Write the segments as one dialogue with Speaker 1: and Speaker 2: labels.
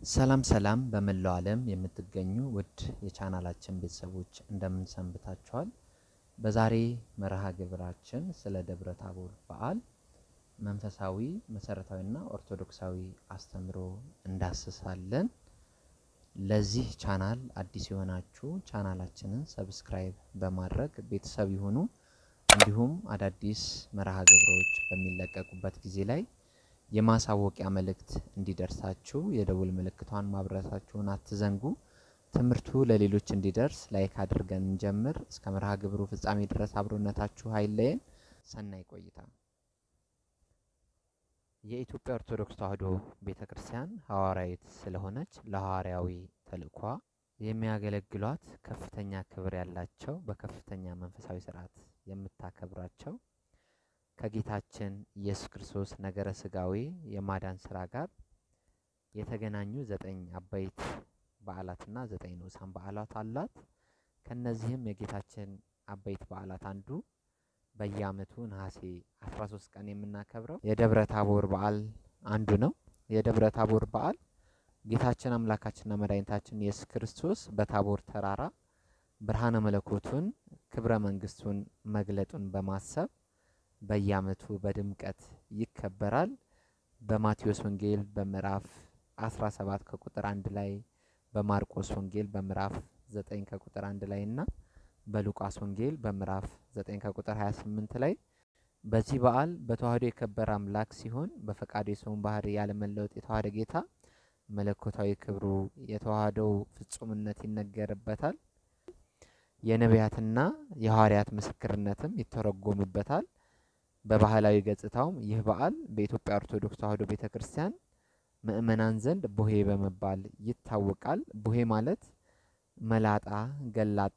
Speaker 1: ሰላም ሰላም በመላው ዓለም የምትገኙ ውድ የቻናላችን ቤተሰቦች እንደምን ሰንብታችኋል? በዛሬ መርሃ ግብራችን ስለ ደብረ ታቦር በዓል መንፈሳዊ መሰረታዊና ኦርቶዶክሳዊ አስተምሮ እንዳስሳለን። ለዚህ ቻናል አዲስ የሆናችሁ ቻናላችንን ሰብስክራይብ በማድረግ ቤተሰብ ይሁኑ። እንዲሁም አዳዲስ መርሃ ግብሮች በሚለቀቁበት ጊዜ ላይ የማሳወቂያ መልእክት እንዲደርሳችሁ የደውል ምልክቷን ማብረታችሁን አትዘንጉ። ትምህርቱ ለሌሎች እንዲደርስ ላይክ አድርገን እንጀምር። እስከ መርሃ ግብሩ ፍጻሜ ድረስ አብሮነታችሁ አይለየን። ሰናይ ቆይታ። የኢትዮጵያ ኦርቶዶክስ ተዋሕዶ ቤተ ክርስቲያን ሐዋርያዊት ስለሆነች ለሐዋርያዊ ተልእኳ የሚያገለግሏት ከፍተኛ ክብር ያላቸው በከፍተኛ መንፈሳዊ ስርዓት የምታከብራቸው ከጌታችን ኢየሱስ ክርስቶስ ነገረ ስጋዊ የማዳን ስራ ጋር የተገናኙ ዘጠኝ አበይት በዓላትና ዘጠኝ ንዑሳን በዓላት አላት። ከነዚህም የጌታችን አበይት በዓላት አንዱ በየዓመቱ ነሐሴ 13 ቀን የምናከብረው የደብረ ታቦር በዓል አንዱ ነው። የደብረ ታቦር በዓል ጌታችን አምላካችንና መድኃኒታችን ኢየሱስ ክርስቶስ በታቦር ተራራ ብርሃነ መለኮቱን ክብረ መንግስቱን መግለጡን በማሰብ በየዓመቱ በድምቀት ይከበራል። በማቴዎስ ወንጌል በምዕራፍ 17 ከቁጥር አንድ ላይ በማርቆስ ወንጌል በምዕራፍ 9 ከቁጥር አንድ ላይ እና በሉቃስ ወንጌል በምዕራፍ 9 ከቁጥር 28 ላይ በዚህ በዓል በተዋህዶ የከበረ አምላክ ሲሆን በፈቃዱ የሰውን ባህሪ ያለመለወጥ የተዋህደ ጌታ መለኮታዊ ክብሩ የተዋህደው ፍጹምነት ይነገርበታል። የነቢያትና የሐዋርያት ምስክርነትም ይተረጎምበታል። በባህላዊ ገጽታውም ይህ በዓል በኢትዮጵያ ኦርቶዶክስ ተዋሕዶ ቤተ ክርስቲያን ምእመናን ዘንድ ቡሄ በመባል ይታወቃል። ቡሄ ማለት መላጣ ገላጣ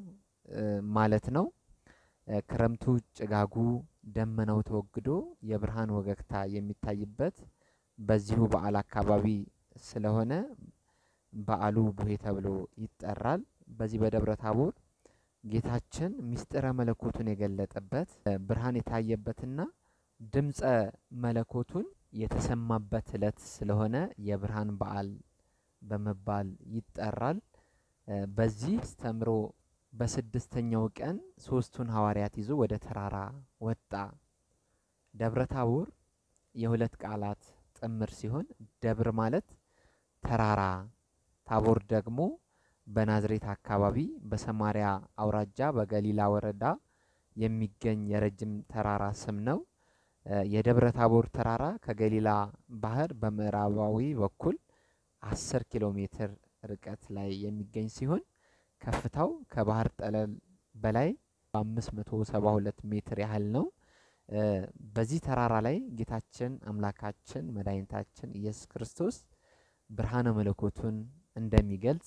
Speaker 1: ማለት ነው። ክረምቱ ጭጋጉ ደመናው ተወግዶ የብርሃን ወገግታ የሚታይበት በዚሁ በዓል አካባቢ ስለሆነ በዓሉ ቡሄ ተብሎ ይጠራል። በዚህ በደብረ ታቦር ጌታችን ምስጢረ መለኮቱን የገለጠበት ብርሃን የታየበትና ድምፀ መለኮቱን የተሰማበት ዕለት ስለሆነ የብርሃን በዓል በመባል ይጠራል። በዚህ አስተምሮ በስድስተኛው ቀን ሶስቱን ሐዋርያት ይዞ ወደ ተራራ ወጣ። ደብረ ታቦር የሁለት ቃላት ጥምር ሲሆን ደብር ማለት ተራራ፣ ታቦር ደግሞ በናዝሬት አካባቢ በሰማሪያ አውራጃ በገሊላ ወረዳ የሚገኝ የረጅም ተራራ ስም ነው። የደብረ ታቦር ተራራ ከገሊላ ባህር በምዕራባዊ በኩል አስር ኪሎ ሜትር ርቀት ላይ የሚገኝ ሲሆን ከፍታው ከባህር ጠለል በላይ በአምስት መቶ ሰባ ሁለት ሜትር ያህል ነው። በዚህ ተራራ ላይ ጌታችን አምላካችን መድኃኒታችን ኢየሱስ ክርስቶስ ብርሃነ መለኮቱን እንደሚገልጽ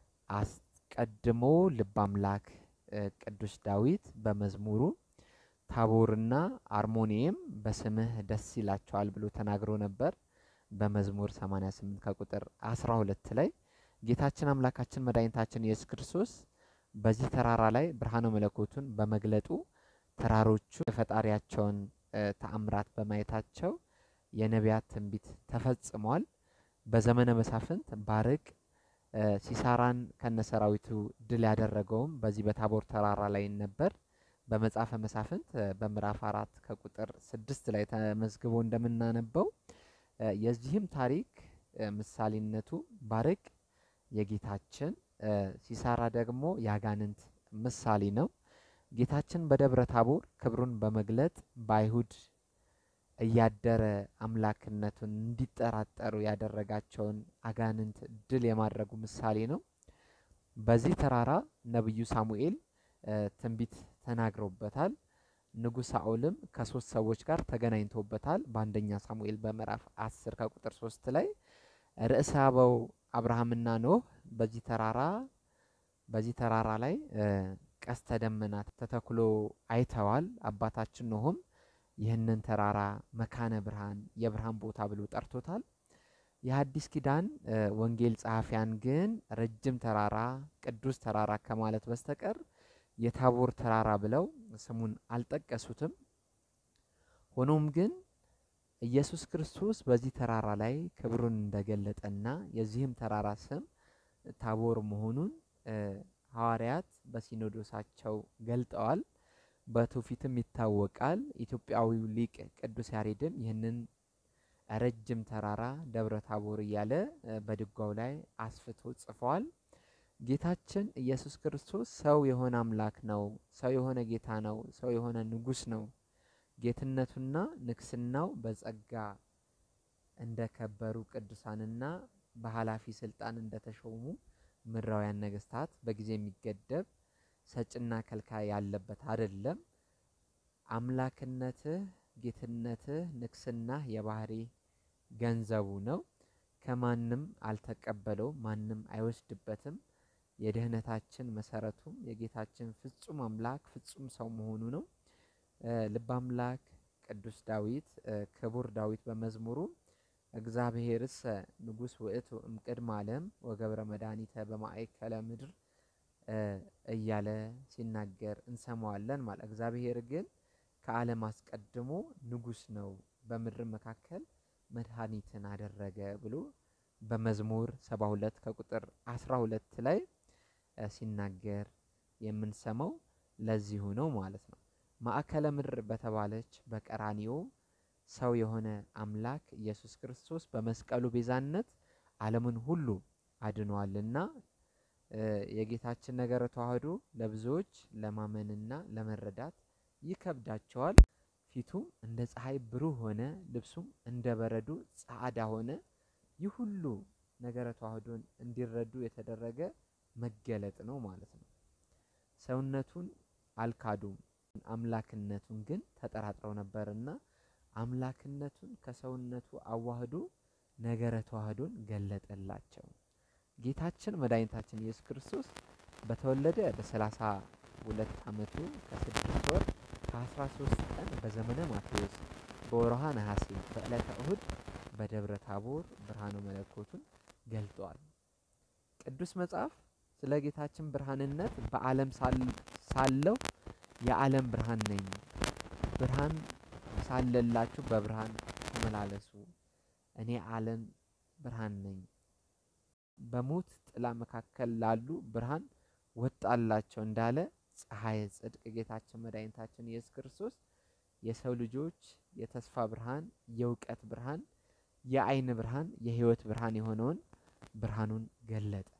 Speaker 1: አስቀድሞ ልበ አምላክ ቅዱስ ዳዊት በመዝሙሩ ታቦርና አርሞኒየም በስምህ ደስ ይላቸዋል ብሎ ተናግሮ ነበር። በመዝሙር 88 ከቁጥር 12 ላይ ጌታችን አምላካችን መድኃኒታችን ኢየሱስ ክርስቶስ በዚህ ተራራ ላይ ብርሃነ መለኮቱን በመግለጡ ተራሮቹ የፈጣሪያቸውን ተአምራት በማየታቸው የነቢያት ትንቢት ተፈጽሟል። በዘመነ መሳፍንት ባርቅ ሲሳራን ከነሰራዊቱ ድል ያደረገውም በዚህ በታቦር ተራራ ላይ ነበር። በመጽሐፈ መሳፍንት በምዕራፍ አራት ከቁጥር ስድስት ላይ ተመዝግቦ እንደምናነበው የዚህም ታሪክ ምሳሌነቱ ባርቅ የጌታችን ሲሳራ ደግሞ የአጋንንት ምሳሌ ነው። ጌታችን በደብረ ታቦር ክብሩን በመግለጥ በአይሁድ እያደረ አምላክነቱን እንዲጠራጠሩ ያደረጋቸውን አጋንንት ድል የማድረጉ ምሳሌ ነው። በዚህ ተራራ ነቢዩ ሳሙኤል ትንቢት ተናግረውበታል። ንጉሥ ሳኦልም ከሶስት ሰዎች ጋር ተገናኝቶበታል። በአንደኛ ሳሙኤል በምዕራፍ አስር ከቁጥር ሶስት ላይ ርዕሰ አበው አብርሃምና ኖህ በዚህ ተራራ በዚህ ተራራ ላይ ቀስተ ደመና ተተክሎ አይተዋል። አባታችን ኖህም ይህንን ተራራ መካነ ብርሃን የብርሃን ቦታ ብሎ ጠርቶታል። የሐዲስ ኪዳን ወንጌል ጸሐፊያን ግን ረጅም ተራራ ቅዱስ ተራራ ከማለት በስተቀር የታቦር ተራራ ብለው ስሙን አልጠቀሱትም። ሆኖም ግን ኢየሱስ ክርስቶስ በዚህ ተራራ ላይ ክብሩን እንደገለጠና የዚህም ተራራ ስም ታቦር መሆኑን ሐዋርያት በሲኖዶሳቸው ገልጠዋል። በትውፊትም ይታወቃል። ኢትዮጵያዊው ሊቅ ቅዱስ ያሬድም ይህንን ረጅም ተራራ ደብረ ታቦር እያለ በድጓው ላይ አስፍቶ ጽፏል። ጌታችን ኢየሱስ ክርስቶስ ሰው የሆነ አምላክ ነው። ሰው የሆነ ጌታ ነው። ሰው የሆነ ንጉሥ ነው። ጌትነቱና ንግስናው በጸጋ እንደከበሩ ቅዱሳንና በኃላፊ ስልጣን እንደተሾሙ ምድራውያን ነገስታት በጊዜ የሚገደብ ሰጭና ከልካይ ያለበት አይደለም። አምላክነትህ፣ ጌትነትህ፣ ንግስናህ የባህሪ ገንዘቡ ነው። ከማንም አልተቀበለውም፣ ማንም አይወስድበትም። የድህነታችን መሰረቱም የጌታችን ፍጹም አምላክ ፍጹም ሰው መሆኑ ነው። ልበ አምላክ ቅዱስ ዳዊት ክቡር ዳዊት በመዝሙሩ እግዚአብሔርሰ ንጉሥ ውእቱ እምቅድመ ዓለም ወገብረ መድኃኒተ በማእከለ ምድር እያለ ሲናገር እንሰማዋለን። ማለት እግዚአብሔር ግን ከዓለም አስቀድሞ ንጉሥ ነው፣ በምድር መካከል መድኃኒትን አደረገ ብሎ በመዝሙር 72 ከቁጥር 12 ላይ ሲናገር የምንሰማው ለዚሁ ነው ማለት ነው። ማዕከለ ምድር በተባለች በቀራኒዮ ሰው የሆነ አምላክ ኢየሱስ ክርስቶስ በመስቀሉ ቤዛነት ዓለምን ሁሉ አድኗልና የጌታችን ነገረ ተዋህዶ ለብዙዎች ለማመንና ለመረዳት ይከብዳቸዋል። ፊቱም እንደ ፀሐይ ብሩህ ሆነ፣ ልብሱም እንደ በረዶ ጸዓዳ ሆነ። ይህ ሁሉ ነገረ ተዋህዶን እንዲረዱ የተደረገ መገለጥ ነው ማለት ነው። ሰውነቱን አልካዱም፣ አምላክነቱን ግን ተጠራጥረው ነበርና አምላክነቱን ከሰውነቱ አዋህዶ ነገረ ተዋህዶን ገለጠላቸው። ጌታችን መድኃኒታችን ኢየሱስ ክርስቶስ በተወለደ በሰላሳ ሁለት ዓመቱ ከስድስት ወር ከአስራ ሶስት ቀን በዘመነ ማቴዎስ በወርሃ ነሐሴ በዕለተ እሁድ በደብረ ታቦር ብርሃነ መለኮቱን ገልጧል። ቅዱስ መጽሐፍ ስለ ጌታችን ብርሃንነት በዓለም ሳለሁ የዓለም ብርሃን ነኝ፣ ብርሃን ሳለላችሁ በብርሃን ተመላለሱ፣ እኔ ዓለም ብርሃን ነኝ፣ በሞት ጥላ መካከል ላሉ ብርሃን ወጣላቸው እንዳለ ፀሐይ ጽድቅ ጌታችን መድኃኒታችን ኢየሱስ ክርስቶስ የሰው ልጆች የተስፋ ብርሃን፣ የእውቀት ብርሃን፣ የዓይን ብርሃን፣ የሕይወት ብርሃን የሆነውን ብርሃኑን ገለጠ።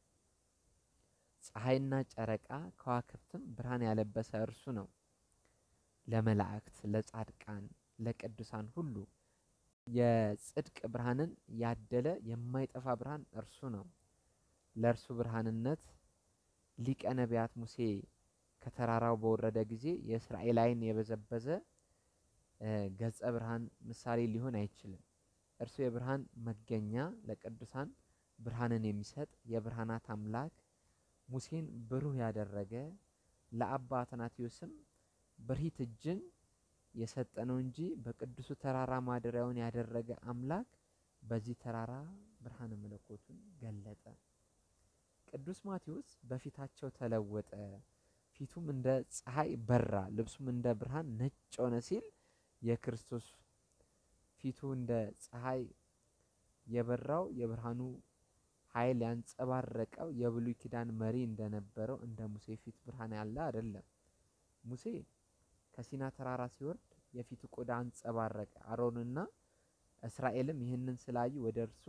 Speaker 1: ፀሐይና ጨረቃ ከዋክብትም ብርሃን ያለበሰ እርሱ ነው። ለመላእክት፣ ለጻድቃን፣ ለቅዱሳን ሁሉ የጽድቅ ብርሃንን ያደለ የማይጠፋ ብርሃን እርሱ ነው። ለእርሱ ብርሃንነት ሊቀ ነቢያት ሙሴ ከተራራው በወረደ ጊዜ የእስራኤል ዓይን የበዘበዘ ገጸ ብርሃን ምሳሌ ሊሆን አይችልም። እርሱ የብርሃን መገኛ ለቅዱሳን ብርሃንን የሚሰጥ የብርሃናት አምላክ ሙሴን ብሩህ ያደረገ ለአባ አትናቴዎስም ብርሂት እጅን የሰጠ ነው እንጂ በቅዱሱ ተራራ ማደሪያውን ያደረገ አምላክ በዚህ ተራራ ብርሃነ መለኮቱን ገለጠ። ቅዱስ ማቴዎስ በፊታቸው ተለወጠ፣ ፊቱም እንደ ፀሐይ በራ፣ ልብሱም እንደ ብርሃን ነጭ ሆነ ሲል የክርስቶስ ፊቱ እንደ ፀሐይ የበራው የብርሃኑ ኃይል ያንጸባረቀው የብሉይ ኪዳን መሪ እንደነበረው እንደ ሙሴ ፊት ብርሃን ያለ አይደለም። ሙሴ ከሲና ተራራ ሲወርድ የፊቱ ቆዳ አንጸባረቀ። አሮንና እስራኤልም ይህንን ስላዩ ወደ እርሱ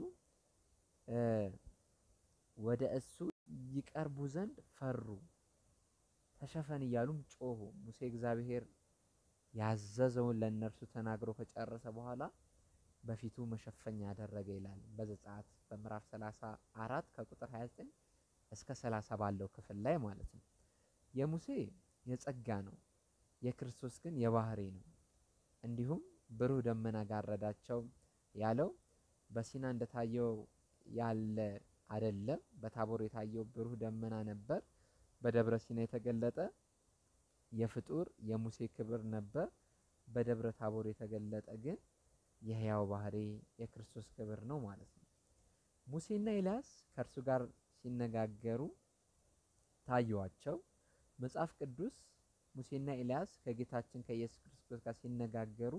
Speaker 1: ወደ እሱ ይቀርቡ ዘንድ ፈሩ፣ ተሸፈን እያሉም ጮሁ። ሙሴ እግዚአብሔር ያዘዘውን ለእነርሱ ተናግሮ ከጨረሰ በኋላ በፊቱ መሸፈኛ ያደረገ ይላል በዘጸአት በምዕራፍ 34 ከቁጥር 29 እስከ 30 ባለው ክፍል ላይ ማለት ነው። የሙሴ የጸጋ ነው፣ የክርስቶስ ግን የባህሪ ነው። እንዲሁም ብሩህ ደመና ጋረዳቸው ያለው በሲና እንደታየው ያለ አይደለም። በታቦር የታየው ብሩህ ደመና ነበር። በደብረ ሲና የተገለጠ የፍጡር የሙሴ ክብር ነበር። በደብረ ታቦር የተገለጠ ግን የሕያው ባህሪ የክርስቶስ ክብር ነው ማለት ነው። ሙሴና ኤልያስ ከእርሱ ጋር ሲነጋገሩ ታዩዋቸው። መጽሐፍ ቅዱስ ሙሴና ኤልያስ ከጌታችን ከኢየሱስ ክርስቶስ ጋር ሲነጋገሩ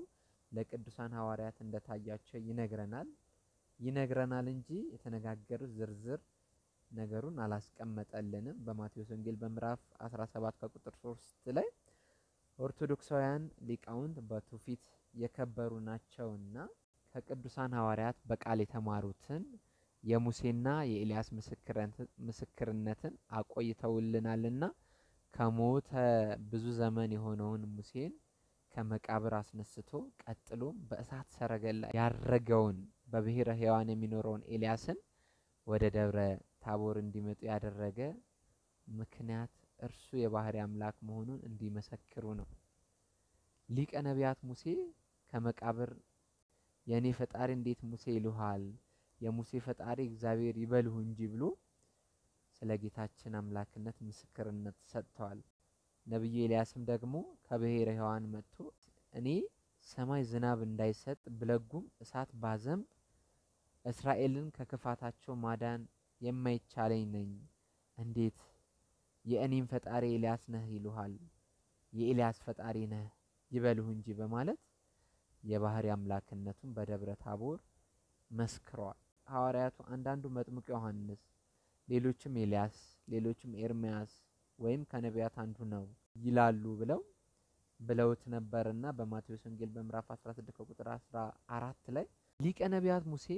Speaker 1: ለቅዱሳን ሐዋርያት እንደታያቸው ይነግረናል ይነግረናል እንጂ የተነጋገሩት ዝርዝር ነገሩን አላስቀመጠልንም። በማቴዎስ ወንጌል በምዕራፍ 17 ከቁጥር 3 ላይ ኦርቶዶክሳውያን ሊቃውንት በትውፊት የከበሩ ናቸውና ከቅዱሳን ሐዋርያት በቃል የተማሩትን የሙሴና የኤልያስ ምስክርነትን አቆይተውልናልና ከሞተ ብዙ ዘመን የሆነውን ሙሴን ከመቃብር አስነስቶ ቀጥሎም በእሳት ሰረገላ ያረገውን በብሔረ ሕያዋን የሚኖረውን ኤልያስን ወደ ደብረ ታቦር እንዲመጡ ያደረገ ምክንያት እርሱ የባህሪ አምላክ መሆኑን እንዲመሰክሩ ነው። ሊቀ ነቢያት ሙሴ ከመቃብር የእኔ ፈጣሪ እንዴት ሙሴ ይሉሃል? የሙሴ ፈጣሪ እግዚአብሔር ይበልሁ እንጂ ብሎ ስለ ጌታችን አምላክነት ምስክርነት ሰጥተዋል። ነቢዩ ኤልያስም ደግሞ ከብሔረ ሕያዋን መጥቶ እኔ ሰማይ ዝናብ እንዳይሰጥ ብለጉም እሳት ባዘንብ እስራኤልን ከክፋታቸው ማዳን የማይቻለኝ ነኝ። እንዴት የእኔም ፈጣሪ ኤልያስ ነህ ይሉሃል? የኤልያስ ፈጣሪ ነህ ይበልሁ እንጂ በማለት የባህሪ አምላክነቱን በደብረ ታቦር መስክረዋል። ሐዋርያቱ አንዳንዱ መጥምቁ ዮሐንስ፣ ሌሎችም ኤልያስ፣ ሌሎችም ኤርምያስ ወይም ከነቢያት አንዱ ነው ይላሉ ብለው ብለውት ነበርና በማቴዎስ ወንጌል በምዕራፍ 16 ከቁጥር 14 ላይ ሊቀ ነቢያት ሙሴ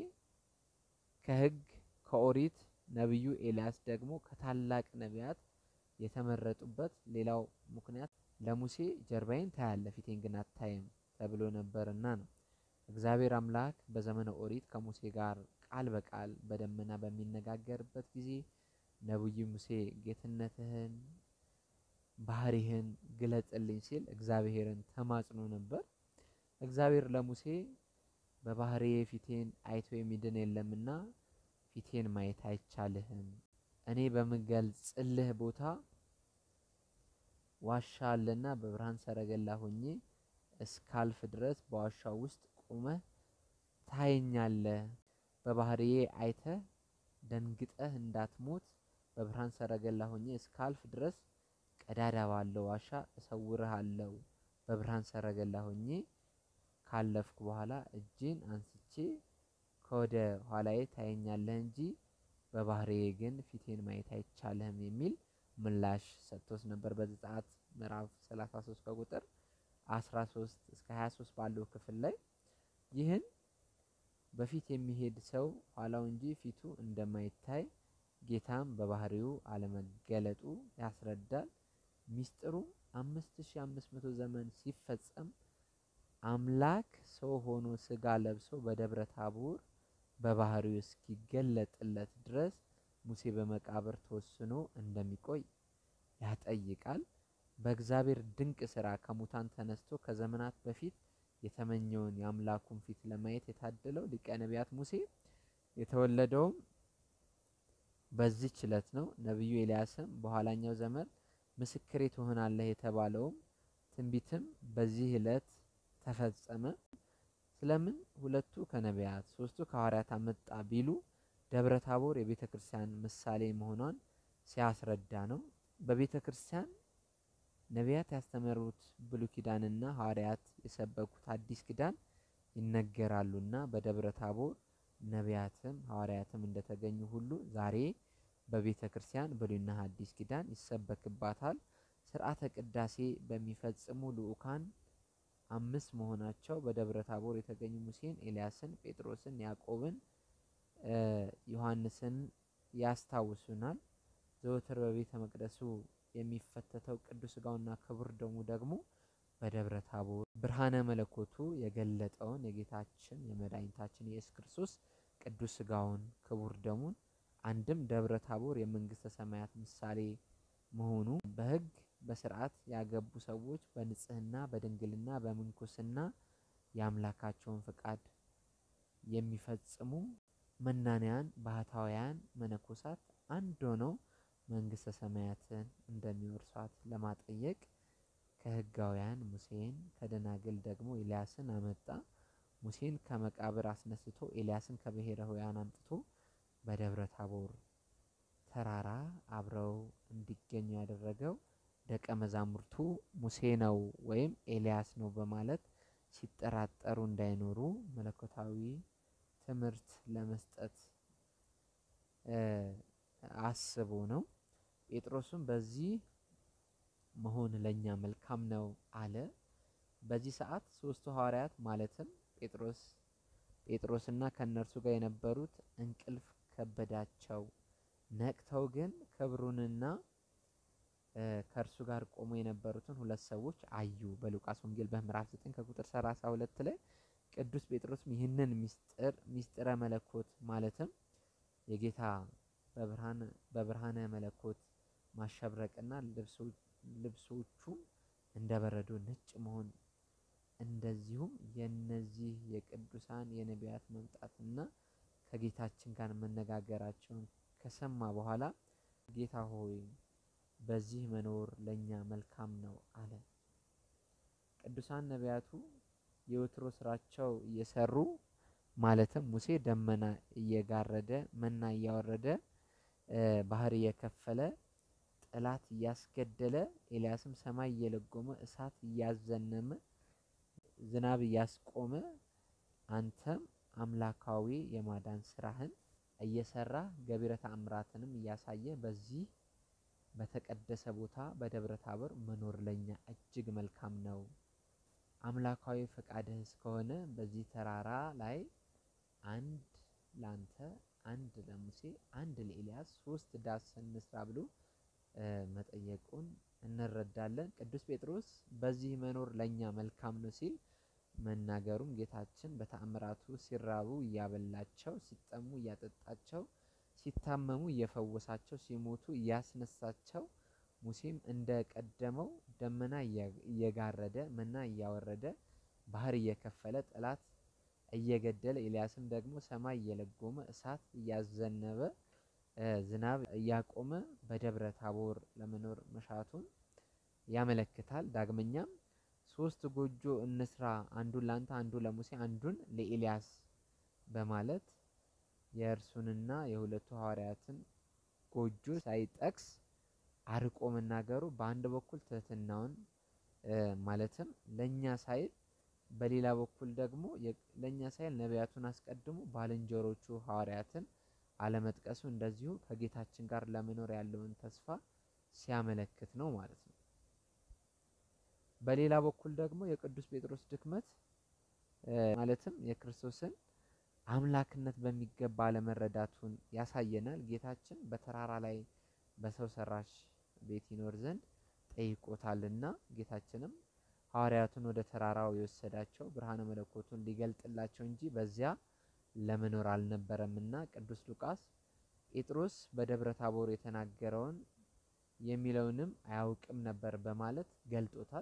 Speaker 1: ከሕግ ከኦሪት ነቢዩ ኤልያስ ደግሞ ከታላቅ ነቢያት የተመረጡበት ሌላው ምክንያት ለሙሴ ጀርባዬን ታያለህ ፊቴን ግን አታይም ተብሎ ነበርና ነው። እግዚአብሔር አምላክ በዘመነ ኦሪት ከሙሴ ጋር ቃል በቃል በደመና በሚነጋገርበት ጊዜ ነቢዩ ሙሴ ጌትነትህን ባህሪህን ግለጽልኝ ሲል እግዚአብሔርን ተማጽኖ ነበር። እግዚአብሔር ለሙሴ በባህሪዬ ፊቴን አይቶ የሚድን የለምና ፊቴን ማየት አይቻልህም። እኔ በምገልጽልህ ቦታ ዋሻ አለና በብርሃን ሰረገላ ሆኜ እስካልፍ ድረስ በዋሻው ውስጥ ቆመህ ታየኛለህ። በባህሪዬ አይተህ ደንግጠህ እንዳትሞት በብርሃን ሰረገላ ሆኜ እስካልፍ ድረስ ቀዳዳ ባለው ዋሻ እሰውርሃለሁ። በብርሃን ሰረገላ ሆኜ ካለፍኩ በኋላ እጄን አንስቼ ከወደ ኋላዬ ታየኛለህ እንጂ በባህሪዬ ግን ፊቴን ማየት አይቻልህም የሚል ምላሽ ሰጥቶት ነበር። በዘጸአት ምዕራፍ 33 ከቁጥር 13 እስከ 23 ባለው ክፍል ላይ ይህን በፊት የሚሄድ ሰው ኋላው እንጂ ፊቱ እንደማይታይ ጌታም በባህሪው አለመገለጡ ያስረዳል። ሚስጥሩ አምስት ሺህ አምስት መቶ ዘመን ሲፈጸም አምላክ ሰው ሆኖ ስጋ ለብሶ በደብረ ታቦር በባህሪው እስኪገለጥለት ድረስ ሙሴ በመቃብር ተወስኖ እንደሚቆይ ያጠይቃል። በእግዚአብሔር ድንቅ ስራ ከሙታን ተነስቶ ከዘመናት በፊት የተመኘውን የአምላኩን ፊት ለማየት የታደለው ሊቀ ነቢያት ሙሴ የተወለደውም በዚህች ዕለት ነው። ነቢዩ ኤልያስም በኋላኛው ዘመን ምስክሬ ትሆናለህ የተባለውም ትንቢትም በዚህ ዕለት ተፈጸመ። ስለምን ሁለቱ ከነቢያት ሶስቱ ከሐዋርያት አመጣ ቢሉ ደብረ ታቦር የቤተ ክርስቲያን ምሳሌ መሆኗን ሲያስረዳ ነው። በቤተ ክርስቲያን ነቢያት ያስተመሩት ብሉይ ኪዳንና ሐዋርያት የሰበኩት አዲስ ኪዳን ይነገራሉና በደብረ ታቦር ነቢያትም ሐዋርያትም እንደተገኙ ሁሉ ዛሬ በቤተ ክርስቲያን ብሉይና ሐዲስ ኪዳን ይሰበክባታል። ስርዓተ ቅዳሴ በሚፈጽሙ ልዑካን አምስት መሆናቸው በደብረ ታቦር የተገኙ ሙሴን፣ ኤልያስን፣ ጴጥሮስን፣ ያዕቆብን፣ ዮሐንስን ያስታውሱናል። ዘወትር በቤተ መቅደሱ የሚፈተተው ቅዱስ ሥጋውና ክቡር ደሙ ደግሞ በደብረ ታቦር ብርሃነ መለኮቱ የገለጠውን የጌታችን የመድኃኒታችን የኢየሱስ ክርስቶስ ቅዱስ ሥጋውን ክቡር ደሙን አንድም ደብረ ታቦር የመንግስተ ሰማያት ምሳሌ መሆኑ በሕግ በስርዓት ያገቡ ሰዎች በንጽህና በድንግልና በምንኩስና የአምላካቸውን ፈቃድ የሚፈጽሙ መናንያን ባህታውያን መነኮሳት አንድ ሆነው መንግስተ ሰማያትን እንደሚወርሷት ለማጠየቅ ከሕጋውያን ሙሴን ከደናግል ደግሞ ኤልያስን አመጣ። ሙሴን ከመቃብር አስነስቶ ኤልያስን ከብሔረ ሕያዋን አምጥቶ በደብረ ታቦር ተራራ አብረው እንዲገኙ ያደረገው ደቀ መዛሙርቱ ሙሴ ነው ወይም ኤልያስ ነው በማለት ሲጠራጠሩ እንዳይኖሩ መለኮታዊ ትምህርት ለመስጠት አስቦ ነው። ጴጥሮስም በዚህ መሆን ለእኛ መልካም ነው አለ። በዚህ ሰዓት ሶስቱ ሐዋርያት ማለትም ጴጥሮስ ጴጥሮስና ከእነርሱ ጋር የነበሩት እንቅልፍ ከበዳቸው። ነቅተው ግን ክብሩንና ከእርሱ ጋር ቆሞ የነበሩትን ሁለት ሰዎች አዩ። በሉቃስ ወንጌል በምዕራፍ 9 ከቁጥር 32 ላይ ቅዱስ ጴጥሮስም ይህንን ሚስጥር ሚስጥረ መለኮት ማለትም የጌታ በብርሃነ መለኮት ማሸብረቅና ልብሶቹም እንደ በረዶ ነጭ መሆን እንደዚሁም የነዚህ የቅዱሳን የነቢያት መምጣትና ከጌታችን ጋር መነጋገራቸውን ከሰማ በኋላ ጌታ ሆይ በዚህ መኖር ለእኛ መልካም ነው አለ። ቅዱሳን ነቢያቱ የወትሮ ስራቸው እየሰሩ ማለትም ሙሴ ደመና እየጋረደ መና እያወረደ ባህር እየከፈለ ጠላት እያስገደለ ኤልያስም ሰማይ እየለጎመ እሳት እያዘነመ ዝናብ እያስቆመ አንተም አምላካዊ የማዳን ስራህን እየሰራ ገቢረ ተአምራትንም እያሳየ በዚህ በተቀደሰ ቦታ በደብረ ታቦር መኖር ለኛ እጅግ መልካም ነው። አምላካዊ ፈቃድህ እስከሆነ በዚህ ተራራ ላይ አንድ ላንተ፣ አንድ ለሙሴ፣ አንድ ለኤልያስ ሶስት ዳስ እንስራ ብሎ መጠየቁን እንረዳለን። ቅዱስ ጴጥሮስ በዚህ መኖር ለኛ መልካም ነው ሲል መናገሩም ጌታችን በተአምራቱ ሲራቡ እያበላቸው፣ ሲጠሙ እያጠጣቸው፣ ሲታመሙ እየፈወሳቸው፣ ሲሞቱ እያስነሳቸው፣ ሙሴም እንደ ቀደመው ደመና እየጋረደ መና እያወረደ ባህር እየከፈለ ጠላት እየገደለ ኤልያስም ደግሞ ሰማይ እየለጎመ እሳት እያዘነበ ዝናብ እያቆመ በደብረ ታቦር ለመኖር መሻቱን ያመለክታል። ዳግመኛም ሶስት ጎጆ እንስራ፣ አንዱን ላንተ፣ አንዱ ለሙሴ፣ አንዱን ለኤልያስ በማለት የእርሱንና የሁለቱ ሐዋርያትን ጎጆ ሳይጠቅስ አርቆ መናገሩ በአንድ በኩል ትህትናውን ማለትም ለእኛ ሳይል በሌላ በኩል ደግሞ ለእኛ ሳይል ነቢያቱን አስቀድሞ ባልንጀሮቹ ሐዋርያትን አለመጥቀሱ እንደዚሁ ከጌታችን ጋር ለመኖር ያለውን ተስፋ ሲያመለክት ነው ማለት ነው። በሌላ በኩል ደግሞ የቅዱስ ጴጥሮስ ድክመት ማለትም የክርስቶስን አምላክነት በሚገባ አለመረዳቱን ያሳየናል። ጌታችን በተራራ ላይ በሰው ሰራሽ ቤት ይኖር ዘንድ ጠይቆታልና ጌታችንም ሐዋርያቱን ወደ ተራራው የወሰዳቸው ብርሃነ መለኮቱን ሊገልጥላቸው እንጂ በዚያ ለመኖር አልነበረምና ቅዱስ ሉቃስ ጴጥሮስ በደብረ ታቦር የተናገረውን የሚለውንም አያውቅም ነበር በማለት ገልጦታል።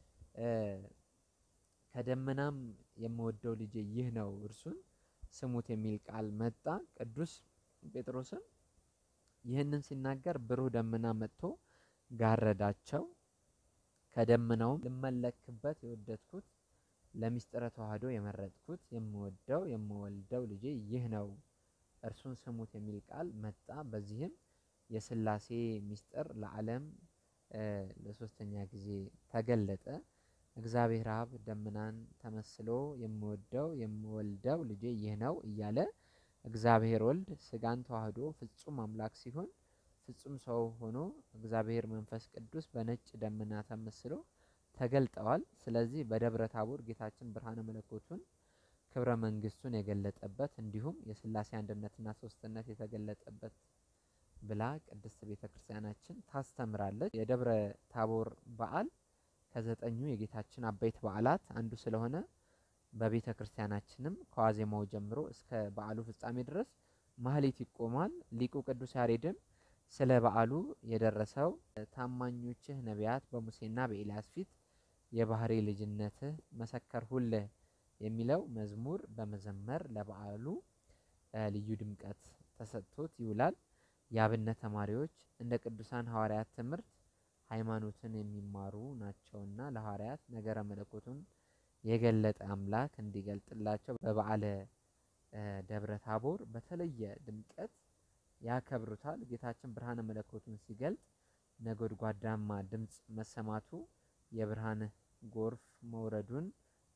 Speaker 1: ከደመናም የምወደው ልጄ ይህ ነው እርሱን ስሙት የሚል ቃል መጣ። ቅዱስ ጴጥሮስም ይህንን ሲናገር ብሩህ ደመና መጥቶ ጋረዳቸው። ከደመናውም ልመለክበት የወደድኩት ለሚስጥረ ተዋህዶ የመረጥኩት የምወደው የምወልደው ልጄ ይህ ነው እርሱን ስሙት የሚል ቃል መጣ። በዚህም የሥላሴ ሚስጥር ለዓለም ለሶስተኛ ጊዜ ተገለጠ። እግዚአብሔር አብ ደመናን ተመስሎ የምወደው የምወልደው ልጄ ይህ ነው እያለ እግዚአብሔር ወልድ ስጋን ተዋህዶ ፍጹም አምላክ ሲሆን ፍጹም ሰው ሆኖ እግዚአብሔር መንፈስ ቅዱስ በነጭ ደመና ተመስሎ ተገልጠዋል። ስለዚህ በደብረ ታቦር ጌታችን ብርሃነ መለኮቱን ክብረ መንግስቱን የገለጠበት እንዲሁም የሥላሴ አንድነትና ሶስትነት የተገለጠበት ብላ ቅድስት ቤተ ክርስቲያናችን ታስተምራለች። የደብረ ታቦር በዓል ከዘጠኙ የጌታችን አበይት በዓላት አንዱ ስለሆነ በቤተ ክርስቲያናችንም ከዋዜማው ጀምሮ እስከ በዓሉ ፍጻሜ ድረስ ማህሌት ይቆማል። ሊቁ ቅዱስ ያሬድም ስለ በዓሉ የደረሰው ታማኞችህ ነቢያት በሙሴና በኤልያስ ፊት የባህሪ ልጅነትህ መሰከርሁልህ የሚለው መዝሙር በመዘመር ለበዓሉ ልዩ ድምቀት ተሰጥቶት ይውላል። የአብነት ተማሪዎች እንደ ቅዱሳን ሐዋርያት ትምህርት ሃይማኖትን የሚማሩ ናቸውና ለሐዋርያት ነገረ መለኮቱን የገለጠ አምላክ እንዲገልጥላቸው በበዓለ ደብረ ታቦር በተለየ ድምቀት ያከብሩታል። ጌታችን ብርሃነ መለኮቱን ሲገልጥ ነጎድጓዳማ ድምፅ መሰማቱ የብርሃን ጎርፍ መውረዱን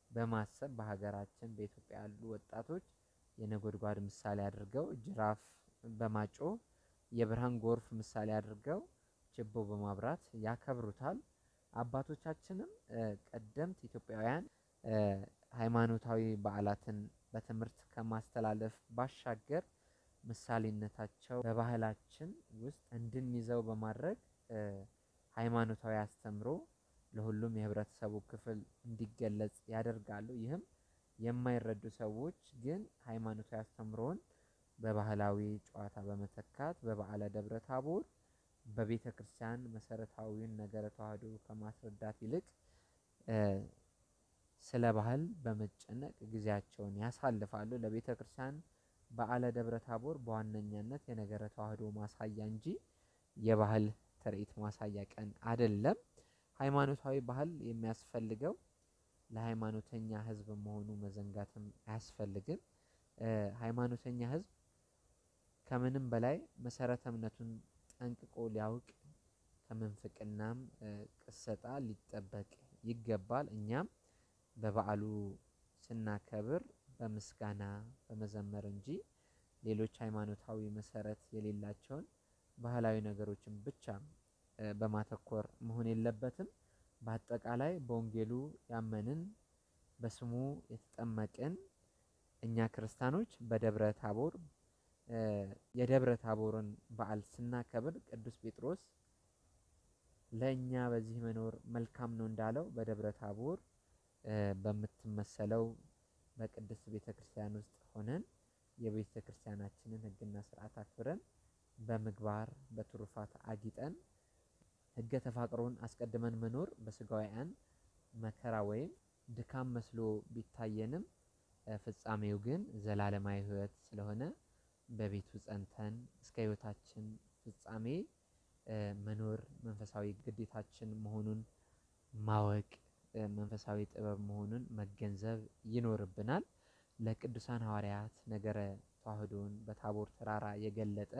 Speaker 1: በማሰብ በሀገራችን በኢትዮጵያ ያሉ ወጣቶች የነጎድጓድ ምሳሌ አድርገው ጅራፍ በማጮህ የብርሃን ጎርፍ ምሳሌ አድርገው ችቦ በማብራት ያከብሩታል። አባቶቻችንም ቀደምት ኢትዮጵያውያን ሃይማኖታዊ በዓላትን በትምህርት ከማስተላለፍ ባሻገር ምሳሌነታቸው በባህላችን ውስጥ እንድንይዘው በማድረግ ሃይማኖታዊ አስተምሮ ለሁሉም የህብረተሰቡ ክፍል እንዲገለጽ ያደርጋሉ። ይህም የማይረዱ ሰዎች ግን ሃይማኖታዊ አስተምሮን በባህላዊ ጨዋታ በመተካት በበዓለ ደብረ ታቦር በቤተክርስቲያን መሰረታዊውን ነገረ ተዋህዶ ከማስረዳት ይልቅ ስለ ባህል በመጨነቅ ጊዜያቸውን ያሳልፋሉ። ለቤተክርስቲያን በዓለ ደብረ ታቦር በዋነኛነት የነገረ ተዋህዶ ማሳያ እንጂ የባህል ትርኢት ማሳያ ቀን አይደለም። ሃይማኖታዊ ባህል የሚያስፈልገው ለሃይማኖተኛ ህዝብ መሆኑ መዘንጋትም አያስፈልግም። ሃይማኖተኛ ህዝብ ከምንም በላይ መሰረተ እምነቱን ጠንቅቆ ሊያውቅ ከምንፍቅናም ቅሰጣ ሊጠበቅ ይገባል። እኛም በበዓሉ ስናከብር በምስጋና በመዘመር እንጂ ሌሎች ሃይማኖታዊ መሰረት የሌላቸውን ባህላዊ ነገሮችን ብቻ በማተኮር መሆን የለበትም። በአጠቃላይ በወንጌሉ ያመንን በስሙ የተጠመቅን እኛ ክርስቲያኖች በደብረ ታቦር የደብረ ታቦርን በዓል ስናከብር ቅዱስ ጴጥሮስ ለእኛ በዚህ መኖር መልካም ነው እንዳለው በደብረ ታቦር በምትመሰለው በቅድስት ቤተክርስቲያን ውስጥ ሆነን የቤተክርስቲያናችንን ህግና ስርዓት አክብረን በምግባር በትሩፋት አጊጠን ህገ ተፋቅሮን አስቀድመን መኖር በስጋውያን መከራ ወይም ድካም መስሎ ቢታየንም ፍጻሜው ግን ዘላለማዊ ህይወት ስለሆነ በቤቱ ጸንተን እስከ ህይወታችን ፍጻሜ መኖር መንፈሳዊ ግዴታችን መሆኑን ማወቅ መንፈሳዊ ጥበብ መሆኑን መገንዘብ ይኖርብናል። ለቅዱሳን ሐዋርያት ነገረ ተዋህዶን በታቦር ተራራ የገለጠ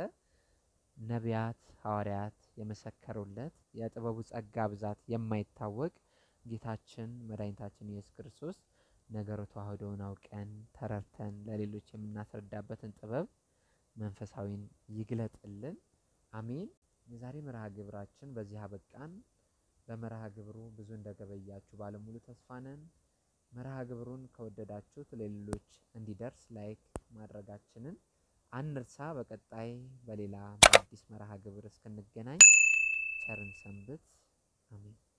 Speaker 1: ነቢያት ሐዋርያት የመሰከሩለት የጥበቡ ጸጋ ብዛት የማይታወቅ ጌታችን መድኃኒታችን ኢየሱስ ክርስቶስ ነገረ ተዋህዶውን አውቀን ተረድተን ለሌሎች የምናስረዳበትን ጥበብ መንፈሳዊን ይግለጥልን። አሜን። የዛሬ መርሃ ግብራችን በዚህ አበቃን። በመርሃ ግብሩ ብዙ እንደገበያችሁ ባለሙሉ ተስፋ ነን። መርሃ ግብሩን ከወደዳችሁት ለሌሎች እንዲደርስ ላይክ ማድረጋችንን አንርሳ። በቀጣይ በሌላ በአዲስ መርሃ ግብር እስክንገናኝ ቸርን ሰንብት። አሜን።